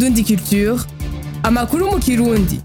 Indundi Culture amakuru mu kirundi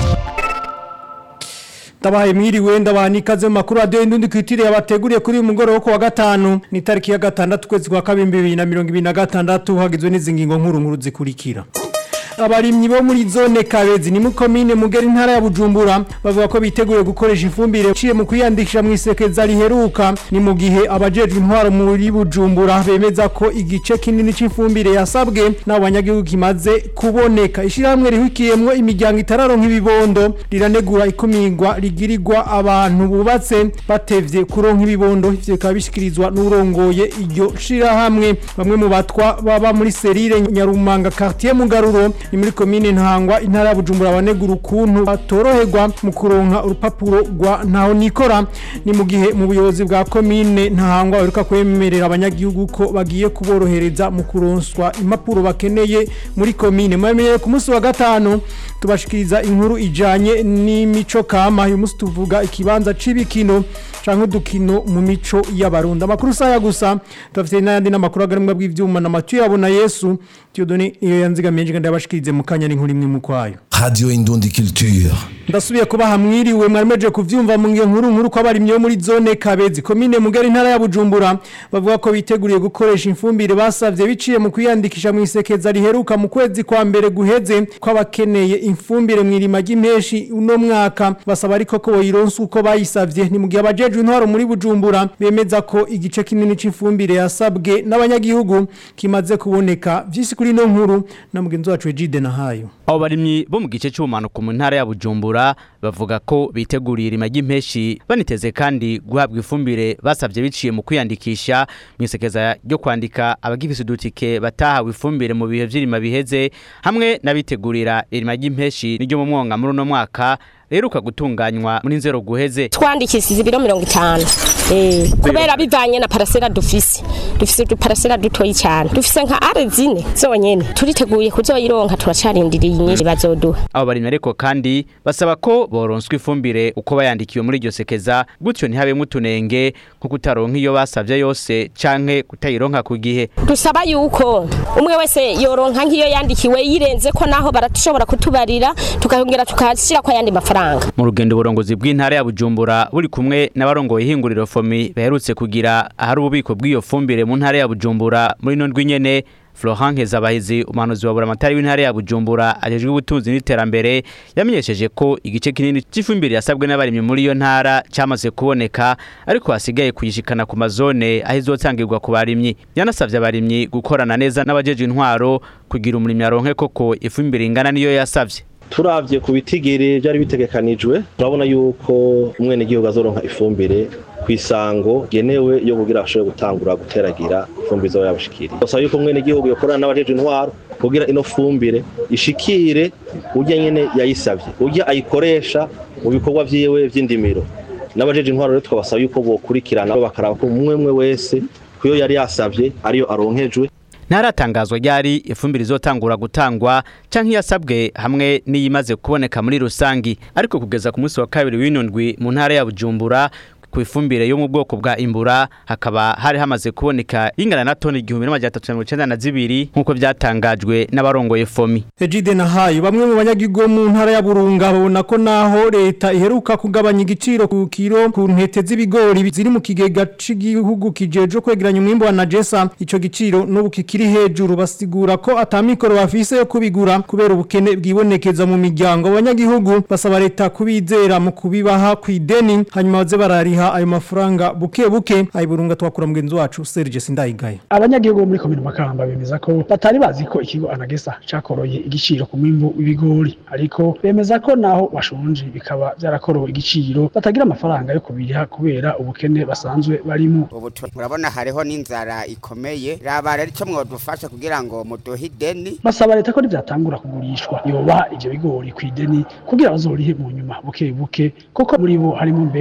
Ndabahaye mwiriwe ndabaha ikaze mu makuru radio indundi kwitiriye yabateguriye kuri uyu mugoroba wo wa gatanu ni tariki ya gatandatu kwezi kwa kabiri bibiri na mirongo ibiri na gatandatu hagizwe n'izi ngingo nkuru nkuru zikurikira abarimyi bo muri zone Kabezi ni mu komine Mugeri ntara ya Bujumbura bavuga ko biteguye gukoresha ifumbire ciye mu kwiyandikisha mu isekeza riheruka ni mu gihe abajejwe intwaro muri Bujumbura bemeza ko igice kinini c'ifumbire yasabwe n'abanyagihugu kimaze kuboneka ishiramwe rihukiyemwo imiryango itararonka ibibondo riranegura ikumirwa rigirirwa abantu bubatse batevye kuronka ibibondo ivyo bikaba bishikirizwa n'urongoye iryo shirahamwe bamwe mu batwa baba muri serire Nyarumanga quartier Mugaruro ni muri komine ntangwa intara ya Bujumbura banegura ukuntu batoroherwa mu kuronka urupapuro rwa ntaho nikora ni mu gihe mu buyobozi bwa komine ntangwa baheruka kwemerera abanyagihugu ko bagiye kuborohereza mu kuronswa impapuro bakeneye muri komine muramenyere ku munsi wa gatanu tubashikiriza inkuru ijanye n'imico kama uyu munsi tuvuga ikibanza c'ibikino canke udukino mu mico y'abarundi amakuru saya gusa tubafite n'ayandi n'amakuru agarumwa bw'ivyuma na Mathieu yabona Yesu Dieudonné iyo yanzigamiye nje ndabashikirize mu kanya n'inkuru imwe mu kwayo Radio Indundi Culture. ndasubiye kuba hamwiriwe mwarimeje kuvyumva mu ngiyo nkuru nkuru ko abarimyi bo muri zone Kabezi komine Mugari ntara ya Bujumbura bavuga ko biteguriye gukoresha imfumbire basavye biciye mu kwiyandikisha mu isekeza riheruka mu kwezi kwa mbere guheze ko abakeneye imfumbire mu irima ry'impeshi uno mwaka basaba ariko ko boyironsa uko bayisavye ni mu gihe abajejwe intwaro muri Bujumbura bemeza ko igice kinini c'imfumbire yasabwe n'abanyagihugu kimaze kuboneka vyisi kuri no nkuru na mugenzi wacu Ejide Nahayo abo barimyi bo mu gice cy'ubumanuko mu ntara ya Bujumbura bavuga ko biteguriye irima ry'impeshi baniteze kandi guhabwa ifumbire basavye biciye mu kwiyandikisha mu isekeza ryo kwandika abagifise udutike batahawe ifumbire mu bihe vy'irima biheze hamwe n'abitegurira irima ry'impeshi n'iryo mu mwonga muri uno mwaka reruka gutunganywa muri nzero guheze twandikishije ibiro mirongo itanu Eh, kubera bivanye na parasera dufise dufise uduparasera dutoyi cyane dufise nka are zine zonyene turiteguye kuzoyironka turacarindiriye inyinshi bazoduha abo barimyi ariko kandi basaba ko boronswa ifumbire uko bayandikiwe muri iryo sekeza gutyo ntihabemwo utunenge nko kutaronka iyo basavye yose canke kutayironka ku gihe dusaba yuko umwe wese yoronka nk'iyo yandikiwe yirenze ko naho barashobora kutubarira tukongera tukashyira ko ayandi mafaranga mu rugendo uburongozi bw'intara ya Bujumbura buri kumwe n'abarongoye ihinguriro fomi baherutse kugira ahari ububiko bw'iyo fumbire mu ntara ya Bujumbura muri no ndwi nyene Florent Nkezabahizi umuhanuzi wa buramatari w'intara ya Bujumbura ajejwe ubutunzi n'iterambere yamenyesheje ko igice kinini c'ifumbire yasabwe n'abarimyi muri iyo ntara cyamaze kuboneka ariko hasigaye kuyishikana ku mazone aho izotangirwa ku barimyi yanasavye abarimyi gukorana neza n'abajeje intwaro kugira umurimyi aronke koko ifumbire ingana niyo yasavye turavye ku bitigiri byari bitegekanijwe turabona yuko umwene gihugu azoronka ifumbire kwisango genewe yo kugira ashobore gutangura guteragira ifumbire zo yabashikiriye basaba yuko umwene gihugu yokorana n'abajeje intwaro kugira ino fumbire ishikire urya nyene yayisavye urya ayikoresha mu bikorwa vyiwe vy'indimiro n'abajeje intwaro rero twabasaba yuko bokurikirana bakaraba ko umwe umwe wese kuyo yari yasavye ariyo aronkejwe ntaratangazwa ryari ifumbire izotangura gutangwa canke yasabwe hamwe n'iyimaze kuboneka muri rusangi ariko kugeza ku munsi wa kabiri w'inundwi mu ntara ya Bujumbura ku ifumbire yo mu bwoko bwa imbura hakaba hari hamaze kuboneka ingana na toni igihumbi n'amajana atatu mirongo icenda na zibiri nk'uko vyatangajwe n'abarongoye fomi Ejide Nahayo bamwe mu banyagihugu bo mu ntara ya Burunga babona ko naho leta iheruka kugabanya igiciro ku kiro ku ntete z'ibigori ziri mu kigega c'igihugu kijeje kwegeranya umwimbo wa Najesa ico giciro n'ubu kikiri hejuru basigura ko atamikoro bafise yo kubigura kubera ubukene bwibonekeza mu miryango abanyagihugu basaba leta kubizera mu kubibaha kw'ideni hanyuma baze barariha ayo mafaranga buke buke ayiburunga twakura mugenzi wacu Serge Sindayigaye abanyagihugu bo muri komine makamba bemeza ko batari bazi ko ikigo anagesa cakoroye igiciro ku mwimbu w'ibigori ariko bemeza ko naho bashonje bikaba vyarakorowe igiciro batagira amafaranga yo kubiriha kubera ubukene basanzwe barimo ubu tu- murabona hariho n'inzara ikomeye raba rero icyo mwadufasha kugira ngo muduhe ideni basaba leta ko nivyatangura kugurishwa yobaha ivyo bigori kw'ideni kugira bazorihe mu nyuma buke buke kuko muri bo harimo mbere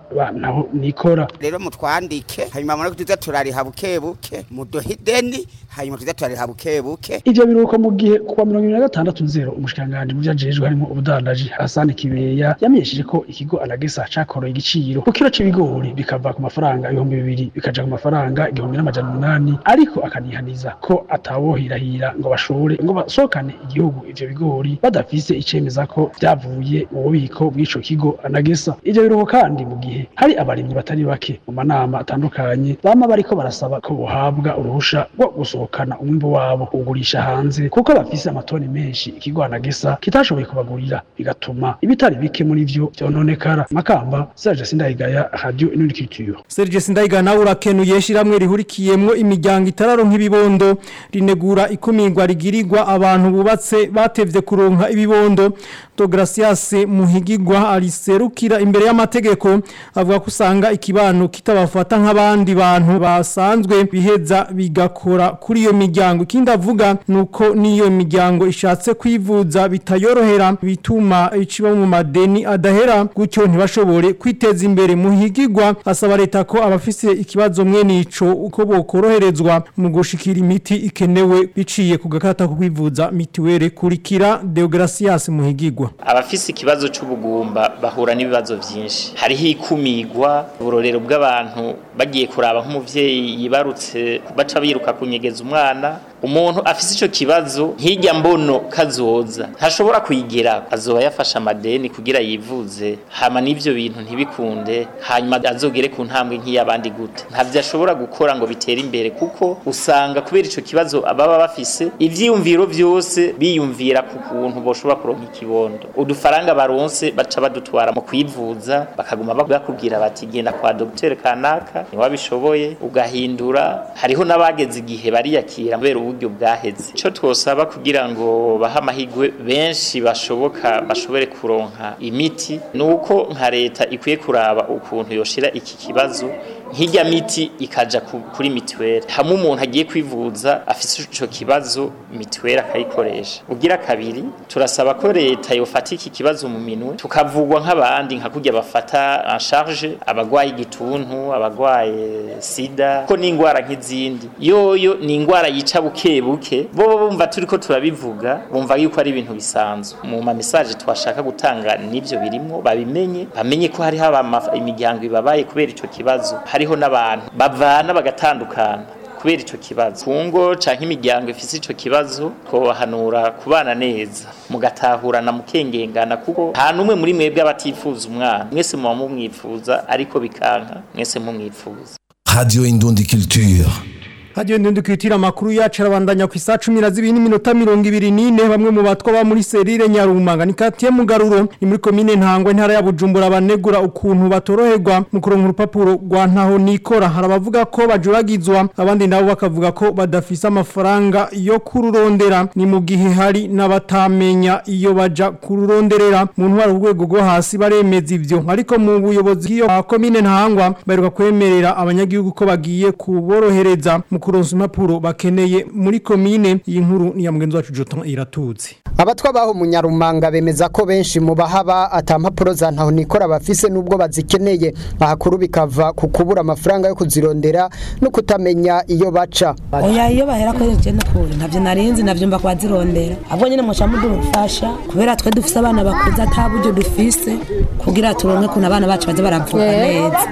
naho nikora rero mutwandike hanyuma mureko tuza turariha buke buke muduhe ideni hanyuma tuza turariha buke buke ivyo biruko mu gihe kuwa mirongo ibiri na gatandatu nzero umushikiranganji mu vyajejwe harimo ubudandaji Hassan Kibeya yamenyesheje ko ikigo Anagesa cakoroye igiciro ku kiro c'ibigori bikava ku mafaranga ibihumbi bibiri bikaja ku mafaranga igihumbi n'amajana umunani ariko akanihaniza ko atawohirahira ngo bashore ngo basohokane igihugu ivyo bigori badafise icemeza ko vyavuye mu bubiko bw'ico kigo Anagesa ivyo biruko kandi mu gihe hari abarimyi batari bake mu manama atandukanye bama bariko barasaba ko bohabwa uruhusha rwo gusohokana umwimbu wabo ugurisha hanze kuko bafise amatoni menshi ikigo Anagesa kitashoboye kubagurira bigatuma ibitari bike muri vyo vyononekara makamba Serge Sindayigaya Radio Inundi Culture Serge Sindayigaya nawe urakenuye shiramwe rihurikiyemwo imiryango itararonka ibibondo rinegura ikumirwa rigirirwa abantu bubatse batevye kuronka ibibondo Gracias Muhigirwa ariserukira imbere y'amategeko avuga ko usanga ikibano kitabafata nk'abandi bantu basanzwe biheza bigakora kuri iyo miryango ikindi avuga nuko niyo miryango ishatse kwivuza bitayorohera bituma iciba mu madeni adahera gutyo ntibashobore kwiteza imbere Muhigirwa asaba leta ko abafise ikibazo mwene ico uko bokoroherezwa mu gushikira imiti ikenewe biciye ku gakata ko kwivuza mitiwere kurikira Deogracias Muhigirwa abafise ikibazo c'ubugumba bahura n'ibibazo vyinshi hariho ikumigwa uburorero bw'abantu bagiye kuraba nk'umuvyeyi yibarutse baca biruka kunyegeza umwana umuntu afise ico kibazo hirya mbono kazoza ntashobora kuyigera azoba yafashe amadeni kugira yivuze hama n'ivyo bintu ntibikunde hanyuma azogere ku ntambwe nk'iyabandi gute ntavyo ashobora gukora ngo bitere imbere kuko usanga kubera ico kibazo baba bafise ivyiyumviro vyose biyumvira ku kuntu boshobora kuronka ikibondo udufaranga baronse baca badutwara mu kwivuza bakaguma bakubwira bati genda kwa dogiteri kanaka niwabishoboye ugahindura hariho n'abageze igihe bariyakira kubera uburyo bwaheze ico twosaba kugira ngo bahe amahigwe benshi bashoboka bashobore kuronka imiti nuko nka leta ikwiye kuraba ukuntu yoshira iki kibazo nk'ijya miti ikaja kuri mituweli hamwe umuntu agiye kwivuza afise ico kibazo mituweli akayikoresha ugira kabiri turasaba ko leta yofata iki kibazo mu minwe tukavugwa nk'abandi nka kurya bafata en charge abagwaye igituntu abagwaye sida ko n'ingwara nk'izindi yoyo ni ingwara yica buke buke bo bumva turiko turabivuga bumva yuko ari ibintu bisanzwe mu ma message twashaka gutanga nivyo birimwo babimenye bamenye ko hariho imiryango ibabaye kubera ico kibazo hariho n'abantu bavana bagatandukana kubera ico kibazo kungo canke imiryango ifise ico kibazo twobahanura kubana neza mugatahurana mukengengana kuko nta numwe muri mwebwe abatifuza umwana mwese muba mumwifuza ariko bikanka mwese mumwifuza Radio Indundi Culture. Radio Ndundi kwitira makuru yacu arabandanya ku isa 12 n'iminota 24 bamwe mu batwa ba muri serire Nyarumanga ni katiye mugaruro ni muri commune ntangwe ntara ya Bujumbura banegura ukuntu batoroherwa mu kuronka urupapuro rwa ntaho nikora harabavuga ko bajuragizwa abandi nabo bakavuga ko badafise amafaranga yo kururondera ni mu gihe hari n'abatamenya iyo baja kururonderera mu ntwara urwego rwo hasi baremeza ivyo ariko mu buyobozi bw'iyo commune ntangwa baheruka kwemerera abanyagihugu ko bagiye kuborohereza mu kuronsa impapuro bakeneye muri komine iyi nkuru ni ya mugenzi wacu Joton iratutse abatwa baho mu Nyarumanga bemeza ko benshi mu bahaba atampapuro za ntaho nikora bafise nubwo bazikeneye ahakuru bikava ku kubura amafaranga yo kuzirondera no kutamenya iyo baca oya iyo bahera ko je n'ukuri ntavyo narinzi navyo mba kwazirondera ahubwo nyene muca mudufasha kubera twe dufise abana bakuze ataburyo dufise kugira turonke kuna abana bacu baze baravuga neza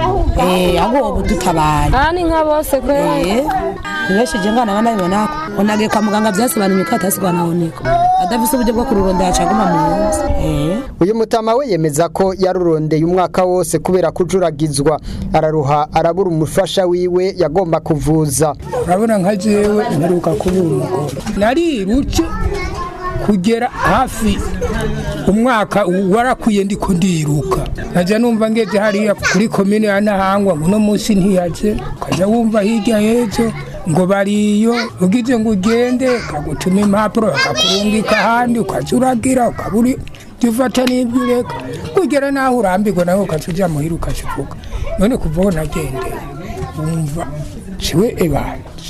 eh ahubwo ubu dutabaye ani nka bose kwe nibesheje ngana abana bibona ko onagiye kwa muganga vyasobanuye ko atasigwa nahoneko adafise uburyo bwo kururondera acaguma mu nzu eh uyu mutama we yemeza ko yarurondeye umwaka wose kubera kujuragizwa araruha arabura umufasha wiwe yagomba kuvuza urabona nka jewe mperuka kubura umugore nariruce kugera hafi umwaka warakwiye ndiko ndiruka nkajya numva ngeze hariya kuri komine ya Nahangwa uno munsi ntiyaje ukajya wumva hirya y'ejo ngo bariyo ugize ngo ugende kagutuma impapuro bakakurungika ahandi ukajya uragira ukabura ibyo ufata n'ibyo ureka kugera naho urambirwa nawe ukajya ujya muhira ukakivuga none kuva aho nagendeye wumva ciwe ebanje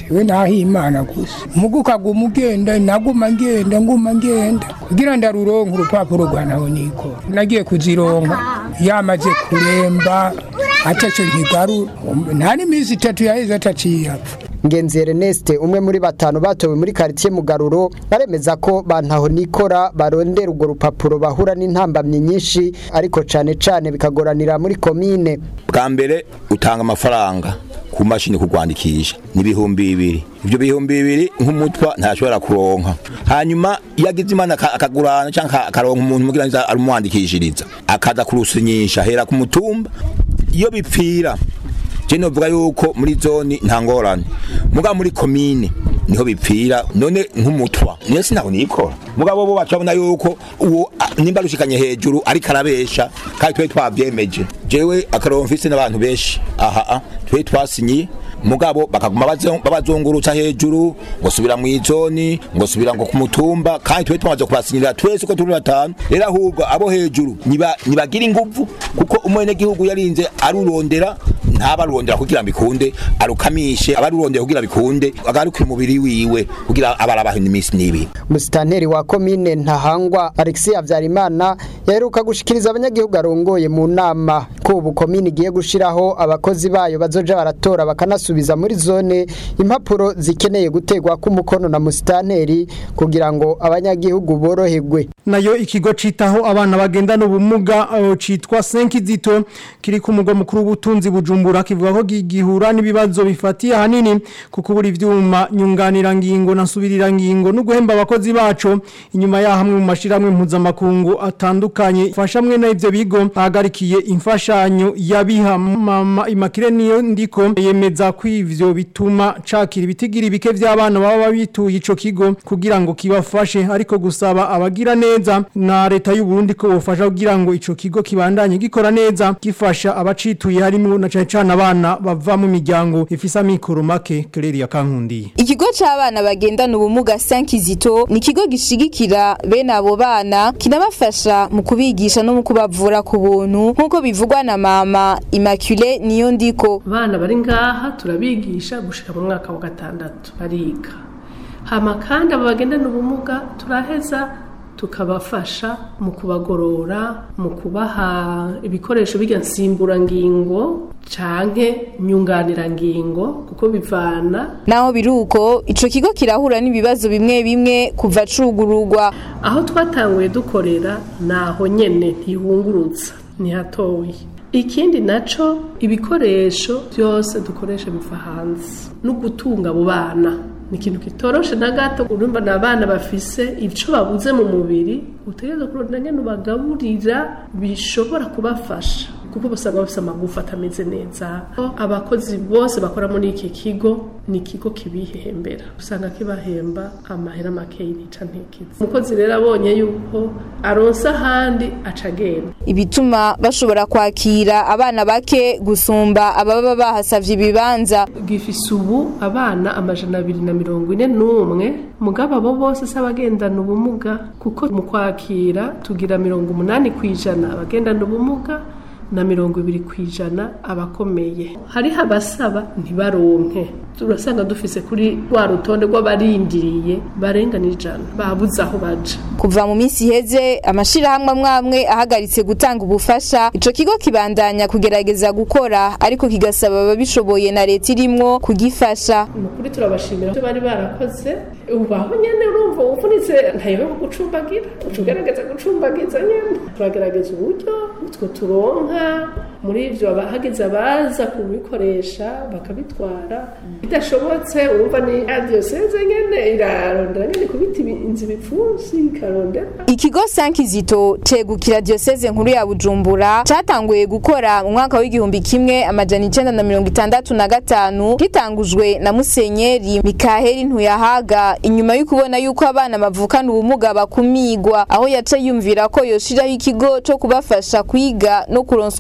we naho imana gusa muga ukaguma ugenda naguma ngenda nguma ngenda kugira ndaruronka urupapuro rwa naho nikora nagiye kuzironka yamaze kuremba ataco nkigarura nta n'iminsi itatu yaheze ataciye apfa Ngenzi Ernest umwe muri batanu batowe muri quartier Mugaruro baremeza ko bantaho nikora barondera urwo rupapuro bahura n'intambamye nyinshi ariko cane cane bikagoranira muri komine bwa mbere utanga amafaranga ku mashini kurwandikisha n'ibihumbi bibiri ibyo bihumbi bibiri nk'umutwa ntashobora kuronka hanyuma iyo agize imana aka- akagurana cyangwa akaronka umuntu mugira ngo arumwandikishiriza akaza kurusinyisha hera ku mutumba iyo bipfira je novuga yuko muri zone nta ngorane muga muri komine niho bipfira none nk'umutwa niyo sinaho nikora mugabo bo bacabona yuko uwo a- nimba rushikanye hejuru ariko arabesha kandi twe twavyemeje jewe akarongo mfise n'abantu benshi aha a, twe twasinyiye mugabo bakaguma bazo- babazungurutsa hejuru ngo subira mu izoni ngo subira ngo ku mutumba kandi twe twamaze kubasinyira twese uko turi batanu rero ahubwo abo hejuru niba nibagira inguvu kuko umwene gihugu yarinze arurondera ntabarurondera kugira bikunde arukamishe abarurondera kugira bikunde agaruke umubiri wiwe kugira abarabaho iminsi n'ibiri Musitanteri wa komine Ntahangwa Alexis Havyarimana yaheruka gushikiriza abanyagihugu arongoye mu nama ko ubu komine igiye gushiraho abakozi bayo bazoja baratora bakanasubiza muri zone impapuro zikeneye gutegwa k'umukono na musitanteri kugira ngo abanyagihugu boroherwe nayo ikigo citaho abana bagendana ubumuga uh, citwa Senkizito kiri ku mugwa mukuru w'ubutunzi bujumbura kivuga ko gihura n'ibibazo bifatiye ahanini kuko buri vyuma nyunganira ngingo na subirira ngingo no guhemba abakozi baco inyuma ya hamwe mu mashiramwe mpuzamakungu atandukanye fasha mwe na ivyo bigo ahagarikiye imfashanyo yabiha mama imakire niyo ndiko yemeza ko ivyo bituma cakira ibitigiri bike vy'abana baba babituye ico kigo kugira ngo kibafashe ariko gusaba abagira neza na leta y'u Burundi ko bofasha kugira ngo ico kigo kibandanye gikora neza gifasha abacituye harimo na cane cane abana bava mu miryango ifisa mikoro make Claire ya Kankundi Ikigo c'abana bagendana ubumuga Sankizito ni ikigo gishigikira bene abo bana kinabafasha mu kubigisha no mu kubavura ku buntu nk'uko bivugwa na mama Immaculée niyo ndiko abana bari ngaha turabigisha gushika mu mwaka wa gatandatu bariga hama kandi abo bagendana ubumuga turaheza tukabafasha mu kubagorora mu kubaha ibikoresho bijya nsimburangingo canke nyunganirangingo kuko bivana naho biruko ico kigo kirahura n'ibibazo bimwe bimwe kuva cugururwa aho twatanguye dukorera naho nyene ntihungurutsa ntihatoye ikindi naco ibikoresho byose dukoresha biva hanze no gutunga abo bana ni ikintu kitoroshe na gato urumva ni abana bafise ico babuze mu mubiri utegereza kurondera nyene ubagaburira bishobora kubafasha kuko basanga bafise amagufa atameze neza abakozi bose bakora muri iki kigo ni ikigo kibihembera usanga kibahemba amahera makeyi nica ntikizi umukozi rero abonye yuko aronsa ahandi aca agenda ibituma bashobora kwakira abana bake gusumba ababa bahasavye ibibanza gifise ubu abana amajana abiri na mirongo ine n'umwe mugabo abo bose si abagendana ubumuga kuko mu kwakira tugira mirongo umunani ku ijana abagendana ubumuga na mirongo ibiri ku ijana abakomeye hariho abasaba ntibaronke turasanga dufise kuri rwa rutonde rw'abarindiriye barenga n'ijana babuze aho baja kuva mu minsi iheze amashirahamwe amwe amwe ahagaritse gutanga ubufasha ico kigo kibandanya kugerageza gukora ariko kigasaba ababishoboye na leta irimwo kugifasha ukuri turabashimira ivyo bari barakoze ubu aho nyene urumva uvunitse ntayobeho gucumbagira uca ugerageza gucumbagiza nyene turagerageza uburyo utwo turonka muri ivyo hageze abaza kubikoresha bakabitwara bidashobotse urumva ni adiyoseze nyene irarondera nyene kubita inzu ibipfunsi ikarondera ikigo sankizito cegukira diyoseze nkuru ya bujumbura catanguye gukora mu mwaka w'igihumbi kimwe amajana icenda na mirongo itandatu na gatanu gitangujwe na musenyeri mikaheli ntuyahaga inyuma y'ukubona yuko abana bavukana ubumuga bakumigwa aho yaca yumvira ko yoshiraho ikigo co kubafasha kwiga no kuronswa ubuvuzi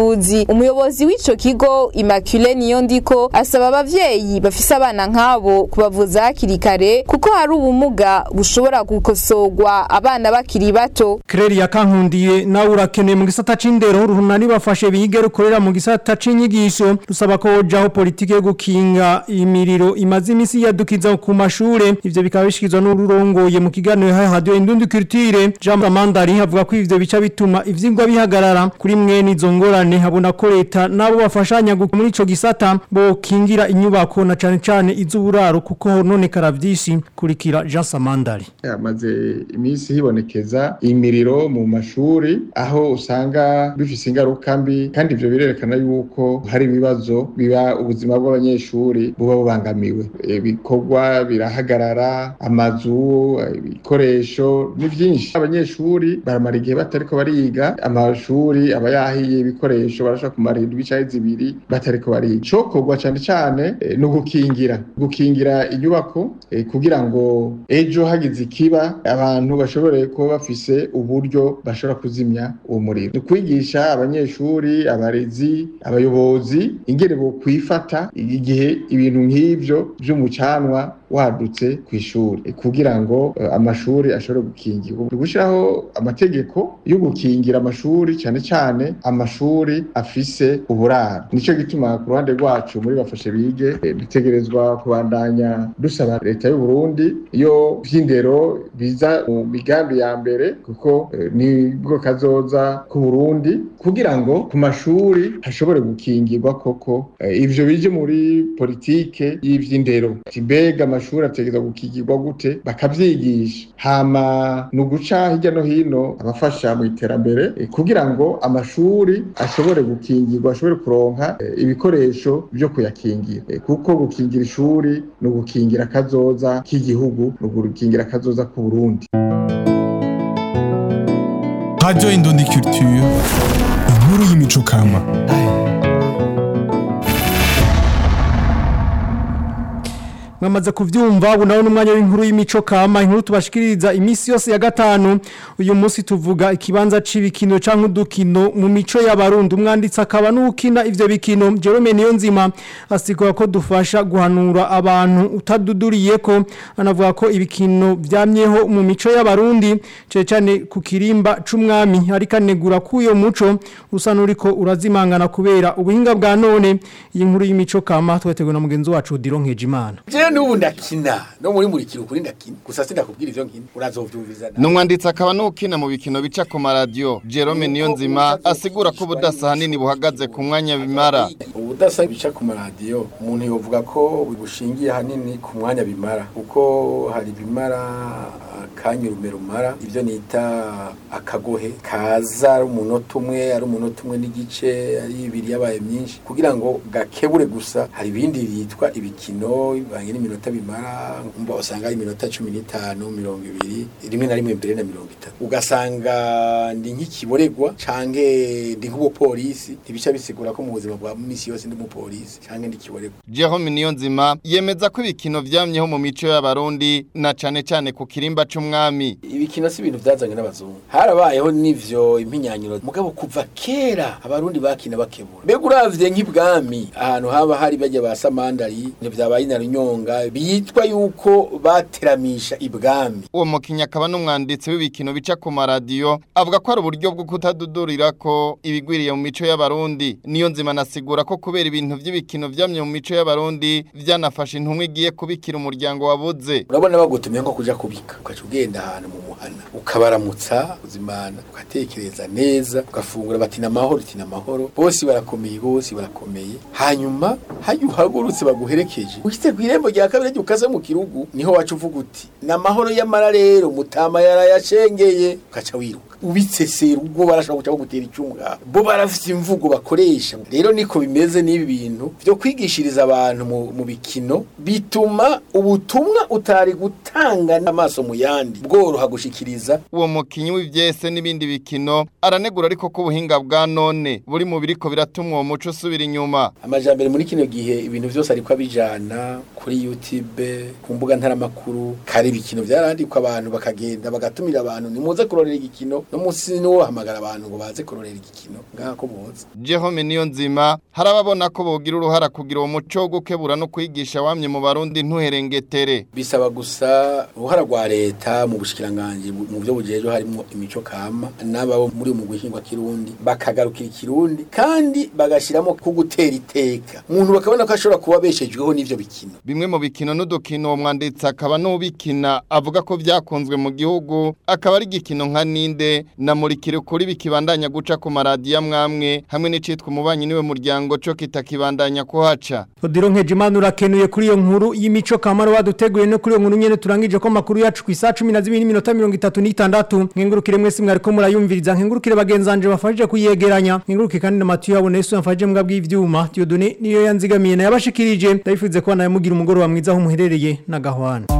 ubuvuzi umuyobozi w'ico kigo Immaculée Niyondiko asaba abavyeyi bafise abana nk'abo kubavuza hakiri kare kuko hari ubumuga bushobora gukosorwa abana bakiri bato Kreri ya kankundiye nawe urakeneye mu gisata c'indero runani bafashe bige rukorera mu gisata c'inyigisho rusaba ko hojaho politike yo gukinga imiriro imaze imisi yadukiza ku mashure ivyo bikaba bishikizwa n'ururongoye mu kiganiro ha radio Indundi Culture Jean Amandari avuga ko ivyo bica bituma ivyigwa bihagarara kuri mwene izo ngorane habona ko leta nabo bafashanya gu- muri ico gisata bo kingira inyubako na cane cane iz'uburaro kuko hononekara vyinshi kurikira Jean Samandari hamaze iminsi hibonekeza imiriro mu mashuri aho usanga bifise ingaruka mbi kandi ivyo birerekana yuko hari ibibazo biba ubuzima bw'abanyeshuri buba bubangamiwe ibikorwa birahagarara amazu ibikoresho ni vyinshi abanyeshuri baramara igihe batariko bariga amashuri aba yahiye ibikoresho barashobora kumara indwi canke zibiri batariko bariga cokorwa cane cane eh, ni ugukingira gukingira inyubako eh, kugira ngo ejo hagize ikiba abantu bashobore kuba bafise uburyo bashobora kuzimya uwo muriro ni kwigisha abanyeshuri abarezi abayobozi ingene bo kwifata igihe ibintu nk'ivyo vy'umucanwa wadutse ku ishuri eh, kugira ngo eh, amashuri ashobore gukingirwa gushyiraho amategeko yo gukingira amashuri cyane cyane amashuri afise uburaro nico gituma ku ruhande rwacu muri bafashe bige eh, dutegerezwa kubandanya dusaba leta y'u Burundi iyo vy'indero biza mu migambi ya mbere kuko eh, nibwo kazoza ku Burundi kugira ngo ku mashuri hashobore gukingirwa koko eh, ivyo bije muri politike y'ivy'indero mbega amashuri ategerezwa gukingirwa gute bakavyigisha hama ni uguca hirya no hino abafasha mu iterambere eh, kugira ngo amashuri ashobore gukingirwa ashobore kuronka eh, ibikoresho vyo kuyakingira Eh, kuko gukingira ishuri ni ugukingira akazoza k'igihugu ni ugukingira akazoza k'u Burundi Radio Indundi Culture, inkuru y'imico kama. mwamaze kuvyumva ubu nawe n'umwanya w'inkuru y'imico kama inkuru tubashikiriza imisi yose ya gatanu uyu munsi tuvuga ikibanza c'ibikino canke udukino mu mico y'abarundi umwanditsi akaba n'ukina ivyo bikino Jerome Niyonzima asigura ko dufasha guhanura abantu utaduduriye ko anavuga ko ibikino vyamyeho mu mico y'abarundi cyane cyane ku kirimba c'umwami ariko anegura ko uyo muco usa n'uriko urazimangana kubera ubuhinga bwa none iyi nkuru y'imico kama twateguwe na mugenzi wacu Dironkeje Imana jewe n'ubu ndakina no muri murikira ukuri ndakina gusa sindakubwira ivyo nkina urazovyumviza nawe. Numwanditsi akaba n'ukina mu bikino bica ku maradiyo Jerome Niyonzima asigura ko ubudasa hanini buhagaze ku mwanya bimara ubudasa bica ku maradiyo umuntu yovuga ko bushingiye hanini ku mwanya bimara kuko hari bimara akanya urume rumara ibyo nita akagohe kaza ari umunota umwe ari umunota umwe n'igice ari ibiri yabaye myinshi kugira ngo gakebure gusa hari ibindi bitwa ibikino bivanye n'iminota bimara umva usanga ari iminota cumi n'itanu mirongo ibiri rimwe na rimwe mbere na mirongo itatu ugasanga ndi nk'ikiboregwa canke ndi nk'umupolisi ntibica bisigura ko mu buzima bwa misi yose ndi umupolisi canke ndi kiboregwa Jerome Niyonzima yemeza ko ibikino vyamyeho mu mico y'abarundi na cane cane ku kirimba c'umwami ibikino si ibintu byazanywe n'abazungu harabayeho n'ivyo impinyanyiro mugabo kuva kera abarundi bakina bakebura mbega uravye nk'ibwami ahantu haba hari bajya ba samandari ntivyabaye inarunyonga bitwa yuko bateramisha ibwami uwo mukinnyi akaba n'umwanditsi w'ibikino bica ku maradiyo avuga ko ari uburyo bwo kutadudurira ko ibigwiriye mu mico y'abarundi niyo nzima nasigura ko kubera ibintu by'ibikino vyamye mu mico y'abarundi vyanafashe intumwa igiye kubikira umuryango wabuze urabona bagutumye nko kuja kubika ukaca ugenda ahantu mu muhana ukabaramutsa uzimana ugatekereza neza ugafungura bati namahoro uti namahoro bose barakomeye bose barakomeye hanyuma hajya uhagurutse baguherekeje ushitse ku irembo rya kabiri ryo ukaza mu kirugu niho wacu uvuga uti namahoro y'amara rero mutama yarayashengeye ukaca wiruka ubitsesera ubwo barashobora guca bagutera icumu ngaho bo barafite imvugo bakoresha rero niko bimeze n'ibi bintu byo kwigishiriza abantu mu, mu bikino bituma ubutumwa utari gutanga n'amaso mu yandi bworoha gushikiriza uwo mukinyi w'ivyese n'ibindi bikino aranegura ariko ko ubuhinga bwa none buri mu biriko biratuma uwo muco usubira inyuma amajambere muri kino gihe ibintu byose ariko abijana kuri YouTube ku mbuga ntaramakuru kare ibikino byarandikwa abantu bakagenda bagatumira abantu nimuze kurorera igikino igikino no munsi niwo hamagara abantu ngo baze kurorera igikino ngaha ko boza Jerome niyo nzima harababona ko bogira uruhara kugira uwo muco wo gukebura no kwigisha wamye mu barundi ntuherengetere bisaba gusa uruhara rwa leta mu bushikiranganje bu- mu byo bujeje harimo imico kama n'ababo muri mu guhingwa kirundi bakagarukira ikirundi kandi bagashiramo ku gutera iteka umuntu bakabona ko ashobora kuba beshejweho n'ivyo bikino bimwe mu bikino n'udukino uwo mwanditsi akaba n'ubikina avuga ko byakunzwe mu gihugu akaba ari igikino nka ninde na murikire kuri bikibandanya guca ku maradiyo amwamwe hamwe n'icitwa umubanyi niwe muryango co kitakibandanya kuhaca Odiro Nkejimana urakenuye kuri iyo nkuru y'imico kamaro waduteguye no kuri iyo nkuru nyene turangije ko makuru yacu ku isa 12 n'iminota 36 nkengurukire mwese mwariko murayumviriza nkengurukire bagenzanje bafashije kuyegeranya nkenguruke kandi na Mathieu yabone Yesu yamfashije mbwa bw'ivyuma Dieudonné niyo yanzigamiye na yabashikirije ndabifuze ko nayo mugira umugoro wa mwiza aho muherereye na gahwana